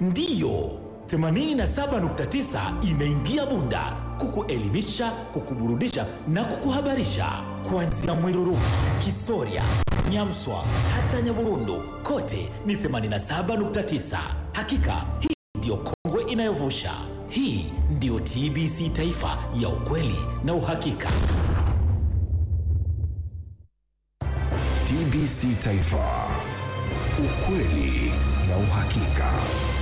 Ndiyo, 87.9 imeingia Bunda kukuelimisha, kukuburudisha na kukuhabarisha kuanzia Mwiruru, Kisoria, Nyamswa hata Nyaburundu, kote ni 87.9. Hakika hii ndiyo kongwe inayovusha. Hii ndiyo TBC Taifa ya ukweli na uhakika. TBC Taifa, ukweli na uhakika.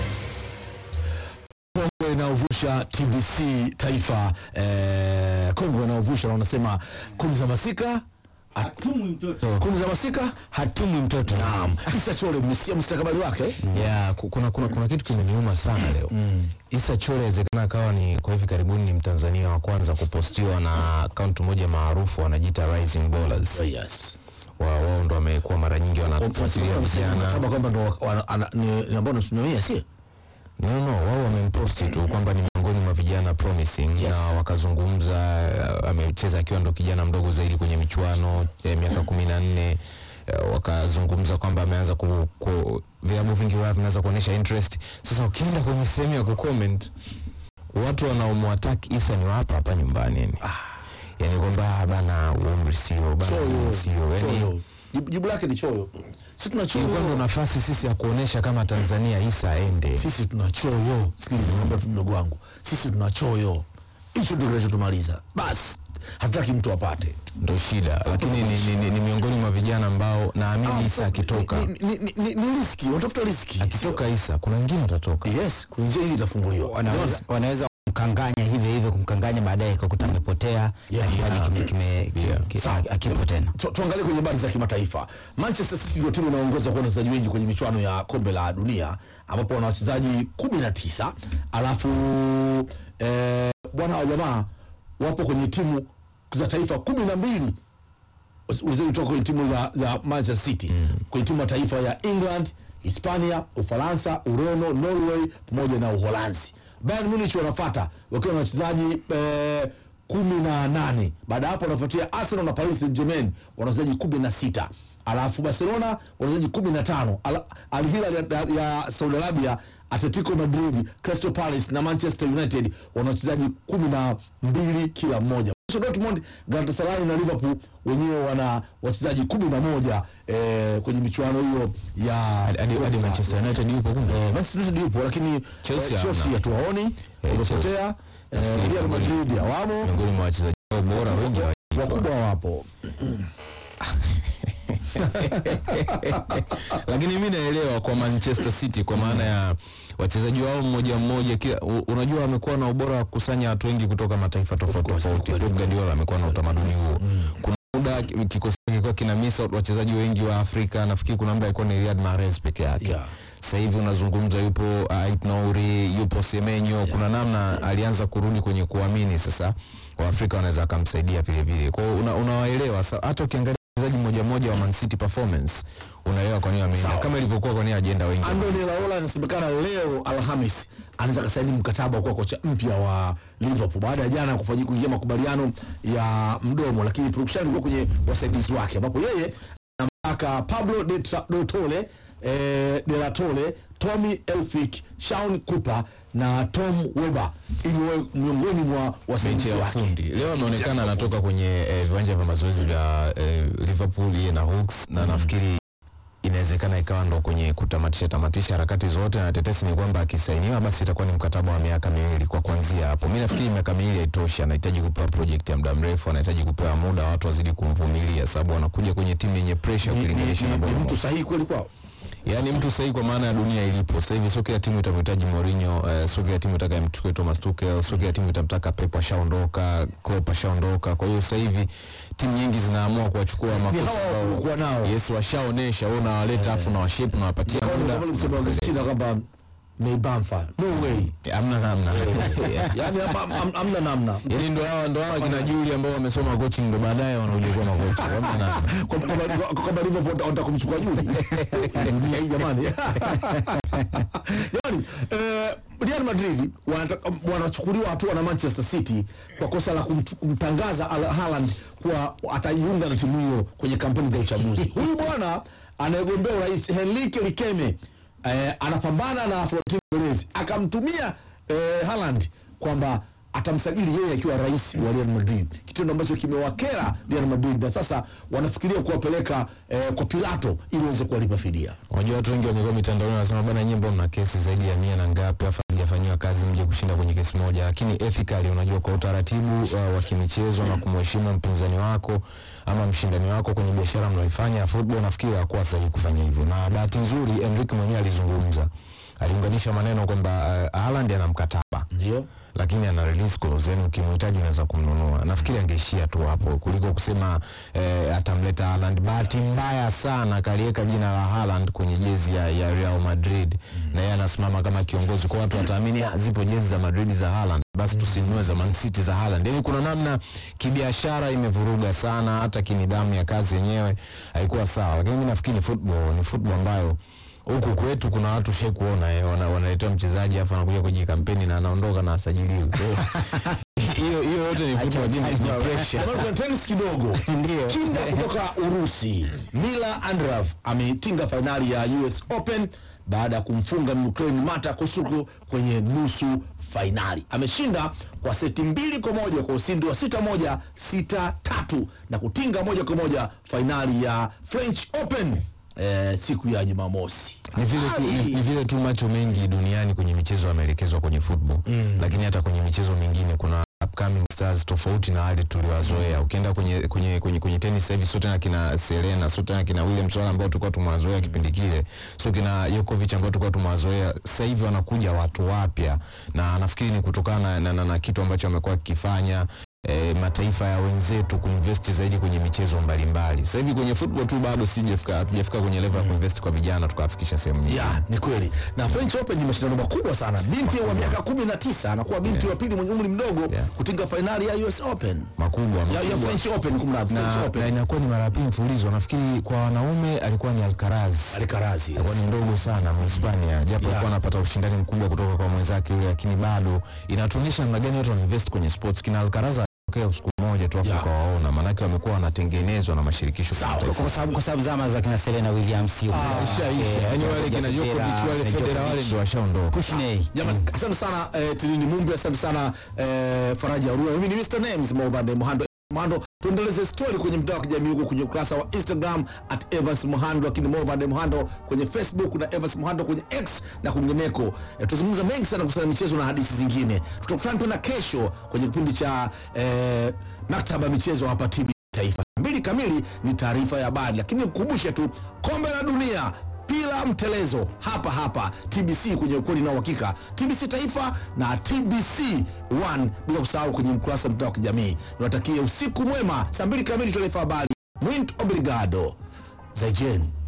Kongwe inayovusha TBC Taifa eh, kongwe inayovusha na wanasema kuni za masika Hatumwi mtoto. kuni za masika Hatumwi mtoto. naam. Isa Chole, mmesikia mustakabali wake ya ku- kuna, kuna, kuna kitu kimeniuma sana leo Issa Chole inawezekana akawa ni kwa hivi karibuni ni Mtanzania wa kwanza kupostiwa na akaunti moja maarufu wanajiita Rising Ballers. yes. Wa- Wao ndo wamekuwa mara nyingi wanafuatilia vijana kama kwamba ndo wana- ana- ni ni ambao nasimamia si no, no, no, wao wamemposti tu kwamba ni miongoni mwa vijana promising na wakazungumza, uh, amecheza akiwa ndo kijana mdogo zaidi kwenye michuano ya miaka kumi na nne uh, wakazungumza kwamba ameanza ku, ku vilabu vingi wao vimeanza kuonyesha interest. Sasa ukienda kwenye sehemu ya kucomment watu wanaomwattack Issa ni wapa hapa nyumbani yani, yani kwamba "Ah, bana umri sio bana choyo umri sio yani choyo jibu, jibu lake ni choyo sisi tuna ilikuwa ndo choyo nafasi sisi ya kuonesha kama Tanzania Issa aende sisi tuna choyo sikiliza niambia tu mdogo wangu sisi tuna choyo hicho ndio kinachotumaliza basi hatutaki mtu apate ndo shida, lakini ni, ni, ni, ni miongoni mwa vijana ambao naamini Issa akitoka ni, ni, ni, ni, ni riski unatafuta riski akitoka Issa kuna wengine watatoka. yes kuna njia hii itafunguliwa Wanaweza, wanaweza kumkanganya hivyo hivyo kumkanganya baadaye ikakuta amepotea Yeah, na kipaji yeah. kime, kime, Yeah. ki- ki- akipo tena. Tu- tuangalie kwenye habari za kimataifa. Manchester City ndio timu inaongoza kuwa na wachezaji wengi kwenye michuano ya kombe la dunia ambapo wana wachezaji kumi na tisa alafu eh, bwana wa jamaa wapo kwenye timu za taifa kumi na mbili wachezaji kutoka kwenye timu za, za Manchester City kwenye timu ya taifa ya England, Hispania, Ufaransa, Ureno, Norway pamoja na Uholanzi. Bayern Munich wanafuata wakiwa na wachezaji eh, kumi na nane. Baada ya hapo wanafuatia Arsenal na Paris Saint-Germain wana wachezaji kumi na sita. Alafu Barcelona wana wachezaji kumi na tano. Al Al Hilal ya, ya Saudi Arabia, Atletico Madrid, Crystal Palace na Manchester United wana wachezaji kumi na mbili kila mmoja. Borussia Dortmund, Galatasaray na Liverpool wenyewe wana wachezaji kumi na moja eh, kwenye michuano hiyo ya Hadi hadi Manchester United yupo kumbe. Eh, Manchester United yupo lakini Chelsea eh, Chelsea hamna. hatuwaoni wamepotea. Eh, Real Madrid hawamo, Miongoni mwa wachezaji wao bora wengi hawajaitwa. wakubwa wapo. lakini mi naelewa kwa Manchester City kwa maana ya wachezaji wao mmoja mmoja kila, u- unajua wamekuwa na ubora wa kukusanya watu wengi kutoka mataifa tofauti tofauti. Pep Guardiola amekuwa na utamaduni huo. Kuna muda ki- kikosi kilikuwa kina miss out wachezaji wengi wa Afrika, nafikiri kuna muda alikuwa ni Riyad Mahrez peke yake. Yeah. Sasa hivi unazungumza yupo uh, Ait Nouri, yupo Semenyo, kuna namna alianza kurudi kwenye kuamini sasa Waafrika wanaweza akamsaidia vile vile. Kwa hiyo una, unawaelewa Sa- hata ukiangalia mchezaji mmoja mmoja wa Man City performance unaelewa kwa nini wameenda Sawa. kama ilivyokuwa kwa nini ajenda wengi. Andoni Raola inasemekana leo Alhamis anaweza kasaini mkataba wa kuwa kocha mpya wa Liverpool baada ya jana kufanyika kuingia makubaliano ya mdomo, lakini production ilikuwa kwenye wasaidizi wake, ambapo yeye anamtaka Pablo de, Tra- de Tole eh, de la Tole, Tommy Elphick, Shaun Cooper na Tom Weber ili wawe miongoni mwa benchi wasaidizi ya wake. ufundi leo ameonekana anatoka kwenye eh, viwanja vya mazoezi vya eh, Liverpool yeye na Hawks na nafikiri inawezekana ikawa ndo kwenye kutamatisha tamatisha harakati zote, na tetesi ni kwamba akisainiwa basi itakuwa ni mkataba wa miaka miwili kwa kuanzia hapo. Mimi nafikiri miaka miwili haitoshi, anahitaji kupewa project ya muda mrefu, anahitaji kupewa muda, watu wazidi kumvumilia, sababu anakuja kwenye timu yenye pressure Ni- ni- ukilinganisha na ni- ni Bournemouth. mtu sahihi kweli kwao. Yaani mtu sahihi kwa maana ya dunia ilipo sasa hivi. Sio kila timu itamhitaji Mourinho, eh, sio kila timu itaka imchukue Thomas Tuchel, sio kila timu itamtaka Pep ashaondoka, Klopp ashaondoka. Kwa hiyo sasa hivi timu nyingi zinaamua kuwachukua makocha hawa ambao- tuliokuwa nao. Yes, washaonesha wewe unawaleta afu na washape na wapatia muda. Kama msemo wa Argentina kwamba Meibamfa, no way. Hamna namna. Yaani hapa am- hamna namna. Yaani ndo hawa ndo hawa kina Juli ambao wamesoma coaching ndo baadaye wanakuja kuwa makocha. Hamna namna. Kwa- kwa- kwa- kwamba Liverpool wata- wataka kumchukua Juli dunia hii jamani jamani eh, Real Madrid wanataka- wanachukuliwa hatua na Manchester City kwa kosa la kumtu- kumtangaza Al- Haaland kuwa atajiunga na timu hiyo kwenye kampeni za uchaguzi huyu bwana anayegombea urais Henrique Likeme eh, anapambana na Florentino Perez akamtumia eh, Haaland kwamba atamsajili yeye akiwa rais wa Real Madrid, kitendo ambacho kimewakera Real Madrid na sasa wanafikiria kuwapeleka eh, kwa Pilato ili waweze kuwalipa fidia. Unajua watu wengi wamekuwa mitandaoni wanasema bana, nyimbo mna kesi zaidi ya mia na ngapi, afa hazijafanyiwa kazi, mje kushinda kwenye kesi moja. Lakini ethically, unajua kwa utaratibu uh, wa kimichezo na kumheshimu mpinzani wako ama mshindani wako kwenye biashara mnaoifanya ya football, nafikiri hakuwa sahihi kufanya hivyo, na bahati nzuri Enrique mwenyewe alizungumza, aliunganisha maneno kwamba uh, Haaland ana mkataba Ndio lakini ana release clause, yani ukimhitaji unaweza kumnunua. Nafikiri angeishia tu hapo kuliko kusema eh, atamleta Haaland. Bahati mbaya sana kaliweka jina la Haaland kwenye jezi ya, ya Real Madrid na yeye anasimama kama kiongozi, kwa watu wataamini "Ah, zipo jezi za Madrid za Haaland, basi tusinunue za Man City za Haaland. Yani kuna namna kibiashara imevuruga sana, hata kinidhamu ya kazi yenyewe haikuwa sawa, lakini mimi nafikiri ni football, ni football ambayo huku kwetu kuna watu shai kuona eh, wana, wanaletewa mchezaji afu anakuja kwenye kampeni na anaondoka na asajiliwi. Kwa hiyo, Hiyo hiyo yote ni football, lakini kuna pressure. Jamani, kuna tennis kidogo. Ndio. Kinda kutoka Urusi, Mila Andreev ametinga fainali ya US Open baada ya kumfunga Ukraine Mata Kostuko kwenye nusu fainali. Ameshinda kwa seti mbili kwa moja kwa ushindi wa sita moja sita tatu na kutinga moja kwa moja fainali ya French Open eh, siku ya Jumamosi. ni vile tu, ni, ni vile tu macho mengi duniani kwenye michezo yameelekezwa kwenye football lakini hata kwenye michezo mingine kuna upcoming stars tofauti na wale tuliowazoea. Ukienda kwenye kwenye kwenye, kwenye tennis sasa hivi sote na kina Serena, sote na kina Williams wale ambao tulikuwa tumewazoea kipindi kile, so kina Djokovic ambao tulikuwa tumewazoea, sasa hivi wanakuja watu wapya, na nafikiri ni kutokana na, na, na kitu ambacho amekuwa kikifanya E, mataifa ya wenzetu kuinvest zaidi kwenye michezo mbalimbali. Sasa hivi kwenye football tu bado sijafika, hatujafika kwenye level ya kuinvest kwa vijana tukawafikisha sehemu nyingine. ya ni kweli na French Open ni mashindano makubwa sana. Binti wa miaka kumi na tisa anakuwa binti wa pili mwenye umri mdogo Yeah. kutinga fainali ya US Open makubwa ya, ya makubwa. French Open, kumradhi, French na, Open na inakuwa ni mara ya pili mfululizo. Nafikiri kwa wanaume alikuwa ni Alcaraz Alikarazi alikuwa ni mdogo sana Mhispania, japo alikuwa anapata ushindani mkubwa kutoka kwa mwenzake yule, lakini bado inatuonyesha namna gani watu wanainvest kwenye sports. Kina Alcaraz alitokea siku moja tu afu Yeah. ukawaona, maanake wamekuwa wanatengenezwa na mashirikisho kimataifa. kwa sababu kwa sababu zama za kina Serena Williams Zishaisha, yani wale kina Djokovic wale Federer wale ndio washaondoka. Kushney Jamani, asante sana eh, Tilini Mumbi, asante sana eh, Faraja Arua. Mimi ni Mr Names Mobade Muhando Muhando. Tuendeleze story kwenye mtandao wa kijamii huko kwenye ukurasa wa Instagram at Evans Muhando, lakini Mobade Muhando kwenye Facebook na Evans Muhando kwenye X na kwingineko. Eh, tuzungumza mengi sana kuhusiana na michezo na hadithi zingine. Tutakutana tena kesho kwenye kipindi cha eh, maktaba ya michezo hapa TB Taifa. Mbili kamili ni taarifa ya habari, lakini nikukumbushe tu kombe la dunia pila mtelezo hapa hapa TBC kwenye ukweli na uhakika, TBC Taifa na TBC One, bila kusahau kwenye ukurasa wa mtandao wa kijamii. Niwatakie usiku mwema. Saa mbili kamili taarifa habari. Muito obrigado. Zaijen.